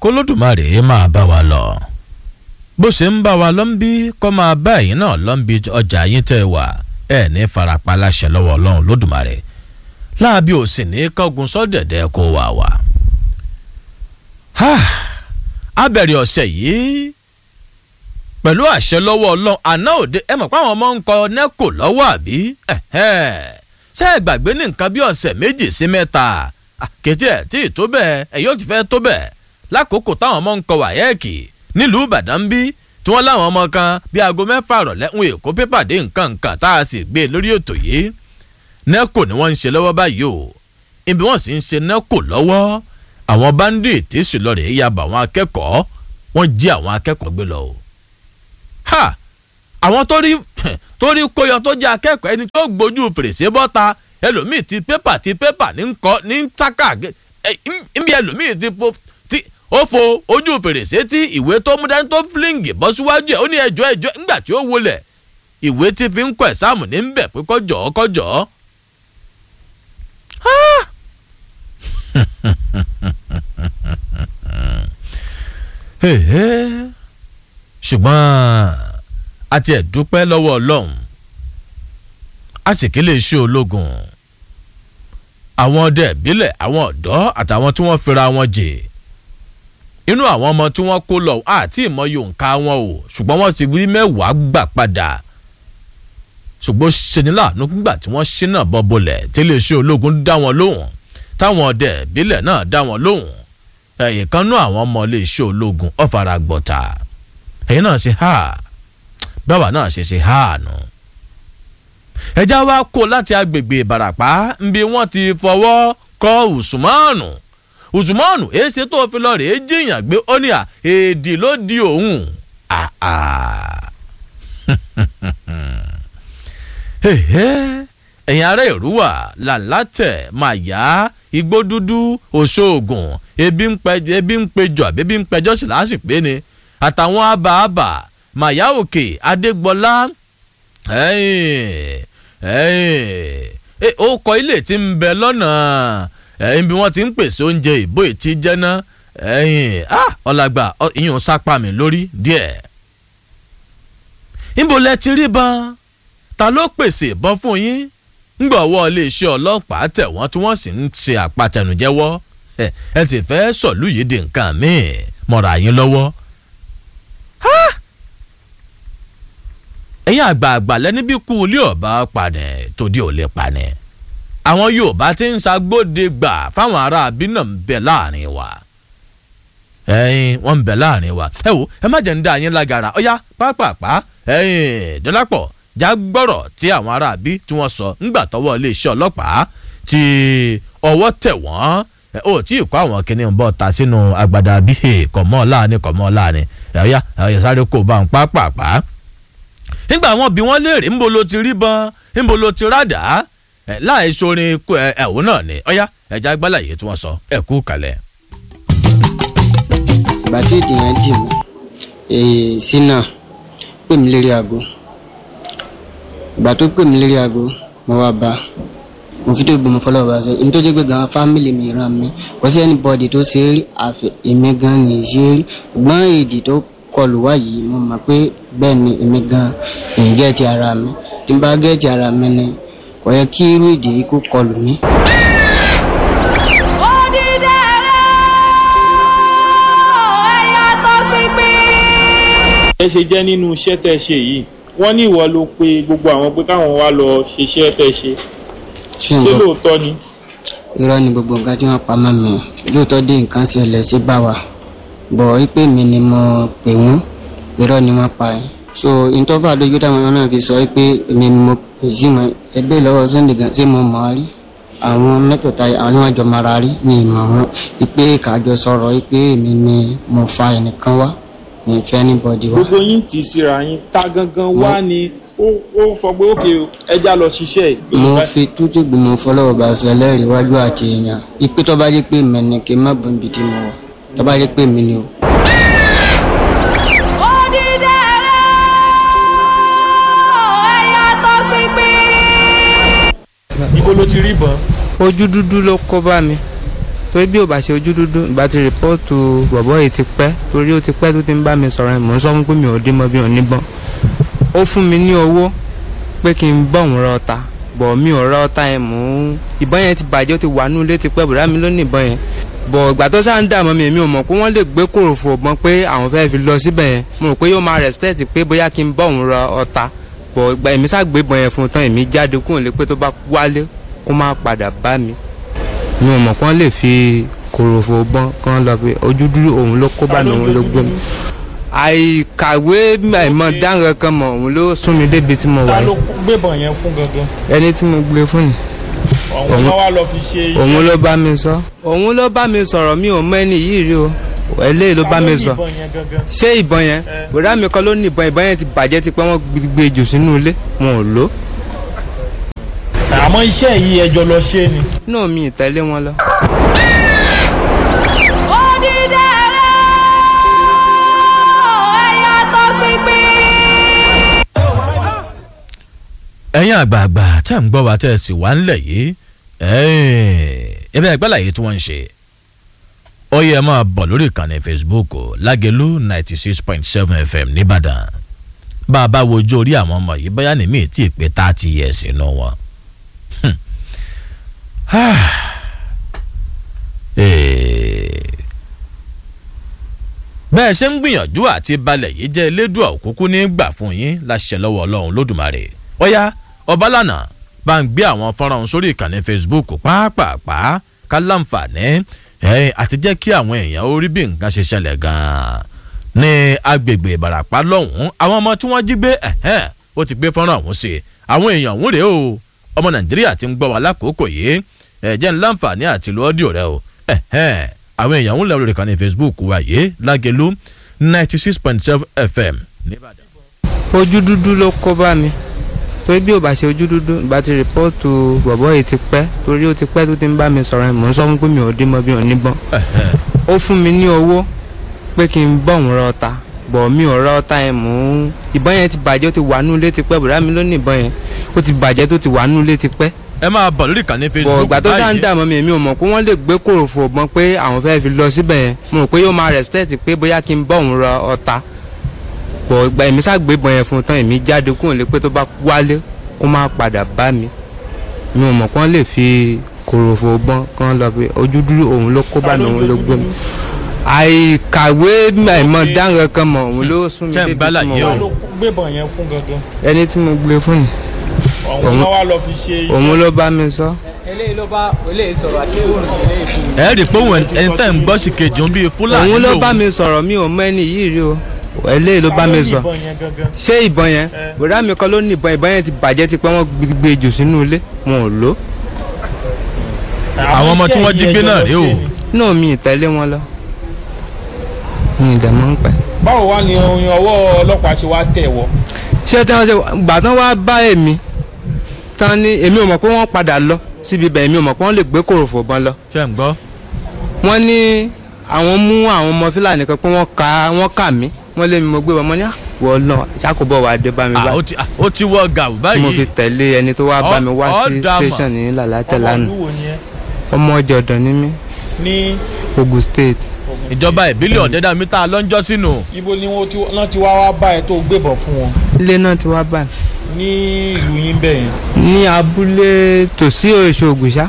kólódùmarè máa bá wa lọ bó ṣe ń bá wa lọ ń bí kọ́ máa bá ẹ̀yin náà lọ ń bí ọjà yín tẹ́ ẹ wà ẹ̀ ní farapa láṣẹ lọ́wọ́ ọlọ́run lódùmarè láàbí ò sì ní kọ́gun sọ́dẹ̀dẹ̀ kó wà wá. a bẹ̀rẹ̀ ọ̀sẹ̀ yìí pẹ̀lú àṣẹ lọ́wọ́ ọlọ́run àná òde ẹ mọ̀ pé àwọn ọmọ ń kọ nẹ́kò lọ́wọ́ àbí ṣé ẹ gbàgbé ní nǹkan bí ọ̀sẹ̀ méjì sí mẹ́ta kété ẹ̀ tí ì tó bẹ́ẹ̀ ẹ̀ yóò ti fẹ́ tó bẹ́ẹ̀ lákòókò táwọn ọmọ ń kọ wáyẹ́ẹ̀kì nílùú ìbàdàn bí tí wọ́n láwọn ọmọ kan bí aago mẹ́fà rọ̀lẹ́ ń èkó pépà dé nǹkan nǹkan tá a sì gbé lórí ètò yìí nẹ́kò ni wọ́n ń ṣe lọ́wọ́ báyìí o ibi wọ́n sì ń ṣe nẹ́kò lọ́wọ́ àwọn báńdíìtì sì lọ rèé ya bà àwọn akẹ́kọ̀ọ́ wọ́n jí àwọn akẹ́kọ̀ọ́ gbé lọ o. ha àwọn tó rí tó rí kóyọ tó jẹ́ akẹ́kọ̀ọ́ ẹni tó gbójú fèrèsé bọ́ta ẹlòmíì ti pépà ti pépà ní nkọ ní tákà ẹ̀mí ẹlòmíì ti po ti ó fo ojú fèrèsé tí ìwé tó mú dání tó fílíǹgì bọ́ síwájú ẹ̀ ó ní ẹjọ́ ẹjọ́ ńgbà tí ó wọlẹ̀ ìwé tí fi ń kọ ẹ̀sáàmù ní bẹ̀ pé kọjọ́ kọjọ́. ṣùgbọ́n a ti ẹ̀ dúpẹ́ lọ́wọ́ ọlọ́run a sì kí lè ṣe ológun àwọn ọdẹ ìbílẹ̀ àwọn ọ̀dọ́ àtàwọn tí wọ́n fira wọn jè inú àwọn ọmọ tí wọ́n kó lọ àti ìmọ̀ye òǹkà wọn o ṣùgbọ́n wọ́n ti wí mẹ́wàá gbà padà ṣùgbọ́n ṣeni láàánú nígbà tí wọ́n ṣínà bọ́ bolẹ̀ tí iléeṣẹ́ ológun dá wọn lóhùn táwọn ọdẹ ìbílẹ̀ náà dá wọn lóhùn ẹ̀yìn kan nú àwọn ọmọ iléeṣẹ́ ológun ọ̀fara gbọ̀tà ẹ̀yìn náà ṣe ha báwa náà ṣe ṣe ha nù. ẹja wa kó láti agbègbè ìbàràpá nbí wọ́n ti fọwọ́ kọ ùsùmọ́ọ̀nù ùsùmọ́ọ̀nù èsì tó fi lọ rèé jiyàn gbé ó ní à èdè ló di òun ẹ̀yin ará ìrúwà làlátẹ̀ màyà igbó dúdú òṣoògùn ebi ń pẹjọ ebi ń pẹjọ àbí ebi ń pẹjọ sí lásìpé ni àtàwọn àbààbà màyà òkè adégbọlá ó kọ ilé tí ń bẹ lọ́nà ẹ̀yìn bí wọ́n ti ń pèsè oúnjẹ ìbò ìtí jẹ́ná ọ̀làgbà ìyún sápá mi lórí díẹ̀. níbo lẹ ti rí ban ta ló pèsè ìbọn fún yín ngbà ọwọ́ iléeṣẹ́ ọlọ́pàá tẹ̀ wọ́n tí wọ́n sì ń ṣe àpatẹnujẹ́wọ́ ẹ sì fẹ́ sọ̀lú yìí di nǹkan míì mọ̀ra yín lọ́wọ́. ẹ̀yin àgbààgbà lẹ́ni bí kú ilé ọ̀bá panẹ̀ tòdí ò lè panẹ̀ àwọn yorùbá ti ń ṣàgbọ́dẹ gbà fáwọn ará abínà ń bẹ láàrin wa ẹ̀yin wọ́n ń bẹ láàrin wa ẹ wo ẹ má jẹ́ ń dá yín lágara ọ̀yá pápápá ẹ̀yin dọ́lápọ̀ já gbọ́rọ̀ tí àwọn aráabí tí wọ́n sọ ńgbà tọwọ́ iléeṣẹ́ ọlọ́pàá tí ọwọ́ tẹ̀ wọ́n ó tí ì kó àwọn kìnìún ń bọ̀ ta sínú agbada bí kọ̀mọ́ láàánú kọ̀mọ́ láàánú ẹ̀yà ẹ̀yà sáré kó bá ń pápápá. nígbà wọn bí wọ́n léèrè ńbo ló ti rí bọn ńbo ló ti rádà láì sorin ẹ̀wọ̀n náà ni ọ̀yá ẹ̀já gbálàyé tí wọ́n sọ ẹ̀ kú kalẹ̀. ìgbà tí èdè yẹn dì mí sínà pè mí lérí aago ìgbà tó pè mí lérí aago mo wá bá mo fi tó gbọmọ fọlọ́ bá ṣe ní tó jẹ́ pé gan fámìlì mi ràn mí kò sí anybody tó ṣe é rí àfi èmi gan ní í ṣe é rí ṣùgbọ́n èdè tó kọlù wá yìí mo mọ̀ pé bẹ́ẹ̀ ni èmi gan ní gẹ́ẹ̀tì ara mi tí n bá gẹ́ẹ̀tì ara mi ni kò yẹ kí irú èdè yìí kó kọlù mí. ẹ ṣe jẹ́ nínú iṣẹ́ tẹ́ ṣe yìí wọ́n ní ìwọ ló pe gbogbo àwọn pé káwọn wá lọ ṣiṣẹ́ fẹ́ ṣe ṣé ṣé nǹkan lóòótọ́ ni. irọ́ ni gbogbo nǹkan tí wọ́n pa mọ́ mi lóòótọ́ dé nǹkan ṣẹlẹ̀ sí bá wa bọ̀ wípé mi ni mo pè wọ́n irọ́ ni wọ́n pa ẹ́ so ìtọ́fà lójú táwọn náà fi sọ pé èmi ni mo pè sí wọn ẹgbẹ́ lọ́wọ́ Sunday gan tí mo mọ̀ ọ́ rí àwọn mẹ́tẹ̀ẹ̀ta àwọn níwájú ọmọ ara rí ní ìmọ̀ wọn wípé kájọ sọ̀rọ̀ wípé èmi ni mo fa ẹnìkan wá ní ìfẹ́ anybody wá. gbogbo yín tì í síra yín ta gangan wá ni ó ó sọ pé ókè o, ẹja lọ ṣiṣẹ́ yìí. mo fi tútù gbìmọ̀ fọlọ́wọ́ bá ṣe ẹlẹ́rìí wájú àti èèyàn ipe tó bá jẹ́ pé mi ni kí n má bọ̀ níbi tí mo wà tó bá jẹ́ pé mi ni o. ibo ló ti rí ìbọn. ojú dúdú ló kó bá mi torí bí ò bá ṣe ojú dúdú ìbá ti rìpọ́ọ̀tù bọ̀bọ́ yìí ti pẹ́ torí ó ti pẹ́ tó ti ń bá mi sọ̀rọ̀ mò ń sọ fún pé mi ò dín mọ́ bí ò ní bọ́n ó fún mi ní owó pé kí n bọ̀ òun ra ọta bọ̀ mi ò ra ọta yẹn mò ń ìbọn yẹn ti bàjẹ́ ó ti wà nínú ilé ti pẹ́ bùrá mi ló ní ìbọn yẹn bọ̀ ìgbà tó sáà ń dààmú mi èmi ò mọ̀ pé wọ́n lè gbé kòròfò ọ̀bọ̀n pé àwọn fẹ́ fi lọ síbẹ̀ yẹn mo rò pé yóò máa respect pé bóyá kí n bọ̀ òun ra ọta bọ̀ ìgbà èmi sáà gbé ìbọn yẹn fún un tán èmi jáde kúrò lé pé tó bá wálé kó má padà bá mi mi ò mọ̀ pé wọ́n lè fi kòròfò ọ̀bọ̀n kan lọ pé ojú dúdú òun ló kó bá mi òun ló gbé mi àìkàwé àìmọ̀ dáhùn kan mọ̀ òun ló sún mi débi tí mo wà ta yìí ló gbébọn yẹn fún gangan ẹni tí mo gbé fún ni ọ̀hún Òun- náà wá lọ fi ṣe iṣẹ́ òun ló bá mi sọ òun ló bá mi sọ̀rọ̀ mi ò mọ ẹni yìí rí o eléyìí ló bá mi sọ ìbọn yẹn gangan ṣé ìbọn yẹn Eh. bùrá mi kan ló ní ìbọn ìbọn yẹn ti bàjẹ́ ti pẹ́ wọ́n gbé jù sínú ilé wọn ò lò àmọ́ iṣẹ́ yìí ẹjọ́ lọ ṣe ni náà mi ì tẹ̀lé wọn lọ. ẹ̀yin àgbààgbà tẹ́ ń gbọ́ wa tẹ́ ẹ sì wá ńlẹ̀ yìí ẹbẹ̀ ẹgbẹ́ làyè tí wọ́n ń ṣe ó yẹ máa bọ̀ lórí ìkànnì facebook o, lágẹ̀lú ninety six point seven fm nìbàdàn bá a bá wojú orí àwọn ọmọ yìí bóyá ní míì tí ì pé thirty years inú wọn. Hmm. Ah. Eh. bẹ́ẹ̀ ṣe ń gbìyànjú àti balẹ̀ yìí jẹ́ elédùà òkúkú ní gbà fún yín láṣẹ lọ́wọ́ ọlọ́run lódùmarè ọ̀yá ọbalànà bá ń gbé àwọn fọ́nrán ọ̀hún sórí ìkànnì facebook pàápàá ká láǹfààní ẹ̀ àti jẹ́ kí àwọn èèyàn ó rí bí nǹkan ṣe ṣẹlẹ̀ gan-an ní agbègbè ìbàràpá lọ́hùn-ún àwọn ọmọ tí wọ́n jí gbé ẹ̀hẹ́n ó ti gbé fọ́nrán ọ̀hún sí i àwọn èèyàn ọ̀hún rèé o ọmọ nàìjíríà ti ń gbọ́ wa lákòókò yìí ẹ̀ jẹ́ ń láǹfààní àti lu ọ́díò rẹ o ẹ̀hẹ́n àwọn èèyàn ọ̀hún lẹ́rù ìkànnì facebook wa yìí lágẹ̀lú ninety six point seven fm nìbàdàn. ojú dúdú ló kó bá mi torí bí ò bá ṣe ojú dúdú ìbá ti rìpọ́ọ̀tù bọ̀bọ́ yìí ti pẹ́ torí ó ti pẹ́ tó ti ń bá mi sọ̀rọ̀ mò ń sọ fún pé mi ò dín mọ́ bí ò ní bọ́n ẹ̀hẹ́n. ó fún mi ní owó pé kí n bọ̀ òun ra ọta bọ̀ mi ò ra ọta yẹn mò ń ìbọn yẹn ti bàjẹ́ ó ti wà nínú ilé ti pẹ́ bùrá mi ló ní ìbọn yẹn ó ti bàjẹ́ tó ti wà nínú ilé ti pẹ́ ẹ máa bọ̀ lórí ìkànnì bọ̀ facebook ìgbà tó sáà ń dààmú mi èmi ò mọ̀ pé wọ́n lè gbé kòròfò ọ̀bọ̀n pé àwọn fẹ́ fi lọ síbẹ̀ yẹn mo rò pé yóò máa respect pé bóyá kí n bọ̀ òun ra ọta bọ̀ ìgbà èmi sá gbé ìbọn yẹn fún un tán èmi jáde kúrò lé pé tó bá wálé kó má padà bá mi mi ò mọ̀ pé wọ́n lè fi kòròfò ọ̀bọ̀n kan lọ pé ojú dúdú òun ló kó bá mi òun ló gbé mi àìkàwé àìmọ̀ dáhùn kan mọ̀ òun ló sún mi Ṣé ń débi gbálà tí mo yé wà o? ta ló gbébọn yẹn fún gangan ẹni tí mo gbé fún yìí ọ̀hún Òun- náà wá lọ fi ṣe iṣẹ́ òun ló bá mi sọ. eléyìí ló bá eléyìí sọ̀rọ̀ àti fóònù eléyìí fún mi. ẹ rí i pé òun ẹni tẹ́ ń gbọ́ sí kejì òun bíi fúlàní òun ló lòun. bá mi sọ̀rọ̀ mi ò mọ ẹni yìí rí o eléyìí ló bá mi sọ ìbọn yẹn gangan ṣé ìbọn yẹn Eh. bùrá mi kan ló ní ìbọn ìbọn yẹn ti bàjẹ́ ti pẹ́ wọ́n gbé jù sínú ilé wọn ò lò Àwọn ọmọ tí iṣẹ́ wọ́n jí yìí gbé ẹjọ́ náà lọ rèé ṣe o. ni. náà mi ì tẹ̀lé wọn lọ mi ì dẹ̀ mọ́ ń pẹ́. báwo wá ni oyin ọwọ́ ọlọ́pàá ṣe wá tẹ̀ wọ́ ṣé tí wọ́n ṣe gbà tán wá bá èmi tán ní èmi ò mọ̀ pé wọ́n padà lọ síbi ibẹ̀ èmi ò mọ̀ pé wọ́n lè gbé kòròfò bọn lọ ṣe ń gbọ́. wọ́n ní àwọn mú àwọn ọmọ fúlàní kan pé wọ́n ka wọ́n kà mí wọ́n lé mi mo gbé wọn mọ́ ní àwọ̀ náà ṣàkóbọ̀ wà dé bá mi Ah, bá ó ti- ah, ó ti wọ gàù tí mo fi báyìí. tẹ̀lé ẹni tó wá bá mi wá Ọ- sí ọ dà mà. station ní làlátẹ̀ ọmọ lánàá ìlú wo ni ẹ ọmọ ọjọ́ ọ̀dọ̀ ní mí ní Ogun State ìjọba ìbílẹ̀ ọ̀dẹ́dà mítà lọ́njọ́ sínú. ibo ni wọ́n ti wọ́n ti wá wá bá ẹ tó gbébọn fún wọn ilé náà ti wá bá ní ìlú yín bẹ́ẹ̀ yẹn mi ní abúlé tòsí èso ògùnṣá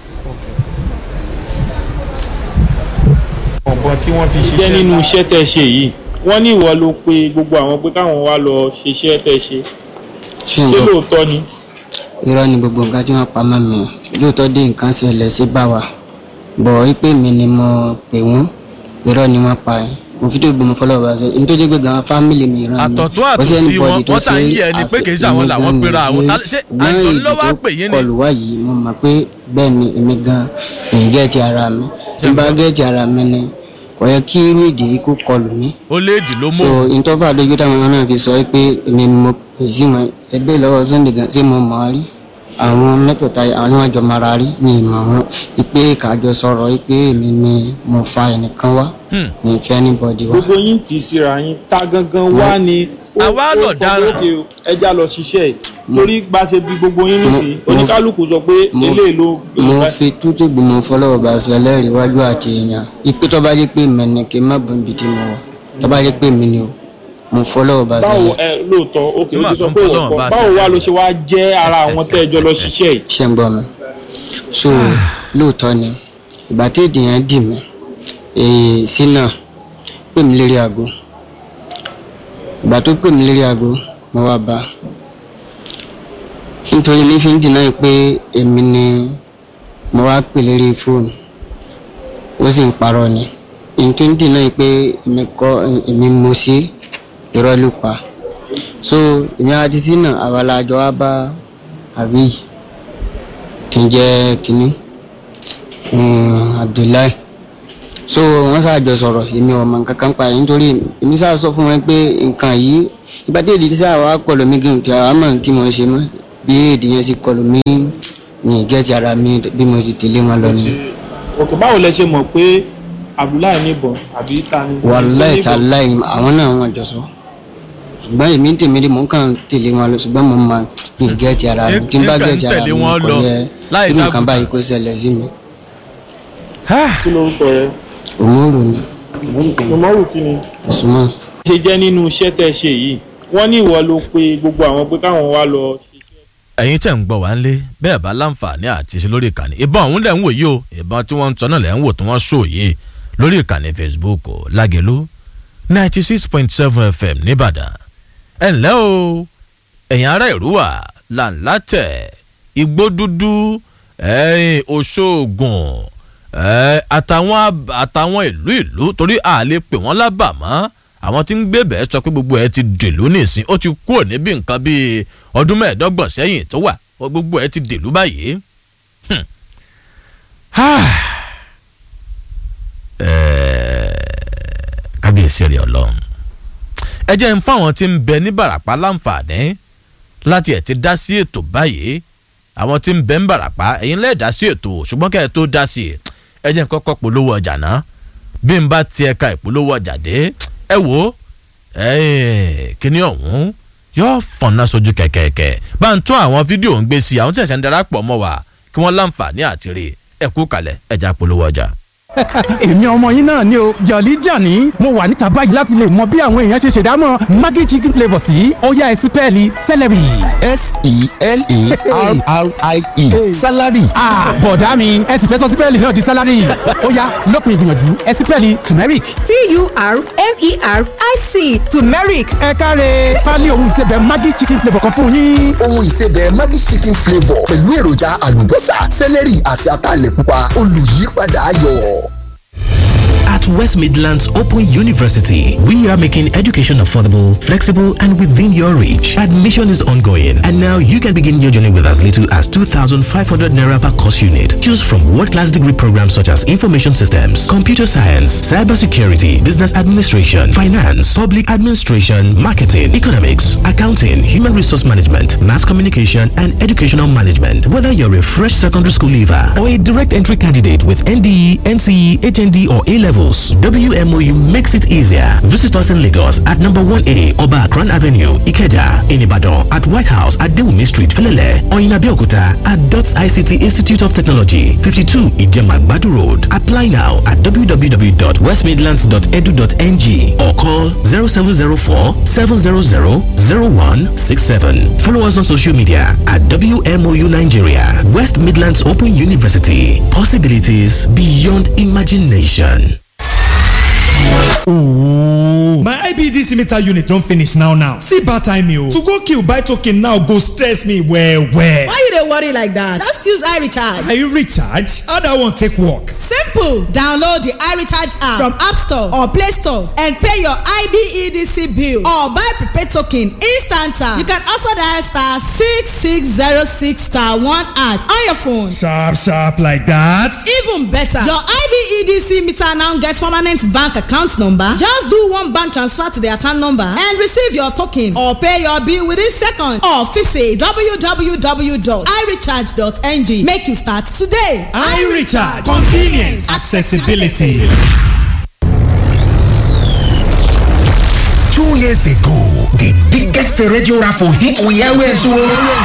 ọ̀gbọ́n tí wọ́n fi ṣiṣẹ́ jẹ́ nínú iṣẹ́ tẹ́ ṣe yìí wọ́n ní ìwọ ló pe gbogbo àwọn pé káwọn wá lọ ṣiṣẹ́ tẹ́ ṣe ṣé ṣé nǹkan lóòótọ́ ni irọ́ ni gbogbo nǹkan tí wọ́n pa mọ́ mi lóòótọ́ dé nǹkan ṣẹlẹ̀ sí bá wa bọ̀ wípé mi ni mo pè wọ́n irọ́ ni wọ́n pa ẹ́ mo fi tó gbọmọ fọlọ́ bá ṣe ní tó jẹ́ pé gan fámìlì mi ìran mi àtọ̀tún kò sí àtòsí anybody wọn tó wọ́n sà ń yẹ ẹni pé kì í ṣe àwọn làwọn pera àwọn ta- ṣé àìsàn ló wá pè yín ni. kọlù wá yìí mo mọ̀ pé bẹ́ẹ̀ ni èmi gan ń gẹ́ẹ̀tì ara mi tí n bá gẹ́ẹ̀tì ara mi ni kò yẹ kí irú ìdí yìí kó kọlù mí ó léèdì ló so mú. ìtọ́fà lójú táwọn ọmọ náà fi sọ pé èmi ni mo pè sí wọn ẹgbẹ́ lọ́wọ́ Sunday gan tí mo mọ̀ ọ́ rí àwọn mẹ́tẹ̀ẹ̀ta àwọn ni wọ́n jọ mara rí ní ìmọ̀ wọn ìpè kájọ sọ̀rọ̀ ìpè èmi ni mo fa ẹnìkan wá Hmm. ní ìfẹ́ anybody wá. gbogbo yín tì í síra yín ta gangan wá ni ó- Àwa ó lọ sọ pé dáràn. ókè o, ẹja lọ ṣiṣẹ́ yìí torí bá a ṣe bí gbogbo yín nísìnyí mo- oníkálukú sọ pé mo- eléyìí ló mo fi tútù gbìmọ̀ fọlọ́wọ́ bá ṣe ẹlẹ́rìí iwájú àti èèyàn ipe tó bá jẹ́ pé mẹ́ni kí n má bọ̀ níbi tí mo wà tó bá jẹ́ pé mi ni o mo fọlọ́wọ́ bá ṣe báwo ẹlẹ́rìí ẹ lóòótọ́ òkè ó Nígbà ti sọ tó ń pé kọ́ òun lọ́wọ́ kọ́ bá báwo ṣe wá ló ṣe wá jẹ́ ara àwọn tẹ́ ẹ jọ lọ ṣiṣẹ́ yìí. ṣe ń gbọ́ mi so lóòótọ́ ni ìgbà tí èdèyàn dì mí èè sínà pè mí lérí aago ìgbà tó pè mí lérí aago mo wá bá a nítorí ní fi ń dìnnà yìí pé èmi ni mo wá pè lérí fóònù ó sì ń parọ́ ni èyí tó ń dìnnà yìí pé èmi kọ́ èmi mo ṣe irọ́ ló pa so èmi àti sínà àwa la jọ wá bá àbí kí n jẹ́ kínní um, Abdullahi so wọ́n ṣàjọ sọ̀rọ̀ èmi ò mọ nǹkan kan pa ẹ̀ nítorí èmi ṣáà sọ fún wọn pé nǹkan yìí ìbádé èdè tí sáà wàá kọlù mí gígùn tí àwọn àmọ́ tí mo ṣe mọ́ bí èdè yẹn sì kọlù mí ní ìgẹ́tì ara mi bí mo sì tẹ̀lé wọn lọ ni òkè báwo lẹ ṣe mọ̀ pé Abdullahi níbọn àbí ta ni. wàláì níbọn? tàláì àwọn náà wọn jọ sọ ṣùgbọ́n èmi ń tèmi dé mò ń kàn tẹ̀lé wọn lọ ṣùgbọ́n mo máa ní ìgẹ́tì ara mi tí n bá Nǹkan ń gẹ́tì ara tẹ̀lé mi wọn kò lọ yẹ láì irú nǹkan ságùntàn. báyìí kó ṣẹlẹ̀ sí mi kí lorúkọ rẹ òmùrù ni mọ̀mọ́rù kí ni. Usman. ṣe jẹ́ nínú iṣẹ́ tẹ́ ẹ ṣe yìí wọ́n ní ìwọ ló pe gbogbo àwọn pé káwọn wá lọ ṣiṣẹ́. ẹ̀yin tẹ̀ ń gbọ́ wá ń lé bẹ́ẹ̀ bá láǹfààní àti ṣe lórí ìkànnì ìbọn ọ̀hún lẹ̀ ń wò yìí o ìbọn tí wọ́n ń tọ́ náà lẹ̀ ń wò tí wọ́n ṣó yìí lórí ìkànnì Facebook o Lágelú ninety six point seven FM nìbàdàn ẹ ǹlẹ́ o ẹ̀yin ará ìrúwà làǹlátẹ̀ igbó dúdú ẹ̀yìn Òṣogùn ẹ̀ àtàwọn ab- àtàwọn ìlú ìlú torí a lè pè wọ́n lábàmọ́ àwọn tí ń gbé bẹ́ẹ̀ sọ pé gbogbo ẹ ti dèlú nìsín ó ti kúrò níbi nǹkan bíi ọdún mẹ́ẹ̀ẹ́dọ́gbọ̀n sẹ́yìn tó wà ó gbogbo ẹ ti dèlú báyìí. Hmm. Ah. Eh, kábíyèsí rẹ̀ ọlọ́run ẹ jẹ́ ń fáwọn tí ń bẹ ní Bàràpá láǹfààní láti ẹ̀ ti dá sí ètò báyìí àwọn tí ń bẹ ń Bàràpá ẹ̀yin lẹ́ẹ̀ dá sí ètò ṣùgbọ́n kẹ́ ẹ tó dá sí i ẹ jẹ́ ń kọ́kọ́ polówó ọjà náà bí n bá ti ẹ̀ka ìpolówó ọjà dé ẹ wò ó ẹ̀, kíní ọ̀hún yóò fọ̀nà sójú kẹ̀kẹ́kẹ́ bá ń tún àwọn fídíò ń gbé sí i àwọn tí ẹ̀sẹ̀ ń darapọ̀ mọ́ wa kí wọ́n láǹfààní àti rí ẹ kú kalẹ̀ ẹja polówó ọjà. èmi ọmọ yín náà ni o jọ̀lí jàní mo wà níta báyìí láti lè mọ bí àwọn èèyàn ṣe ṣèdámọ̀ maggi chicken flavour sí ọ̀yá ẹ̀sìn pẹ́ẹ́lí celery. s-e-l-e-r-r-i-e salary ah bọ̀dá mi ẹ̀sìn fẹ́ sọ sípẹ́ẹ̀lì náà di salary ọ̀yá lópin ìgbìyànjú ẹ̀sìn pẹ́ẹ́lì turmeric. T-U-R-M-E-R-I-C turmeric ẹ káre pálí ohun ìsebẹ̀ maggi chicken flavour kan fún yín. ohun ìsebẹ̀ Maggi chicken flavour pẹ̀lú èròjà àlùbọ́sà sẹ́lẹ̀rì àti ataalẹ̀ pupa olùyípadà ayọ̀. At West Midlands Open University, we are making education affordable, flexible, and within your reach. Admission is ongoing, and now you can begin your journey with as little as 2,500 naira per course unit. Choose from world-class degree programs such as information systems, computer science, cybersecurity, business administration, finance, public administration, marketing, economics, accounting, human resource management, mass communication, and educational management. Whether you're a fresh secondary school leaver or a direct entry candidate with NDE, NCE, HND, or A levels, WMOU makes it easier. Visit us in Lagos at number 1A Oba Akran Avenue, Ikeja, in Ibadan, at White House at Dewumi Street, Felele, or in Abeokuta at DOTS ICT Institute of Technology, 52 Ijema Badu Road. Apply now at www.westmidlands.edu.ng or call 0704 700 0167. Follow us on social media at WMOU Nigeria, West Midlands Open University. Possibilities beyond imagination. Ooh. My IBDC meter unit don finish now now. See bad time o. To go kill buy token now go stress me well well. Why you dey worry like that? Just use iRecharge. Are you recharge? How that one take work? Simple! Download the iRecharge app from App Store or Play Store and pay your IBEDC bill or buy prepaid token instant. You can also dial star six six zero six star one at on your phone. Sharp sharp like that. Even better, your IBEDC meter now get permanent bank account number. Just do one bank transfer to the account number and receive your token or pay your bill within seconds or visit www.irecharge.ng. Make you start today. iRecharge convenience accessibility. Two years ago, the big biggest radio raffle hit we airwaves o.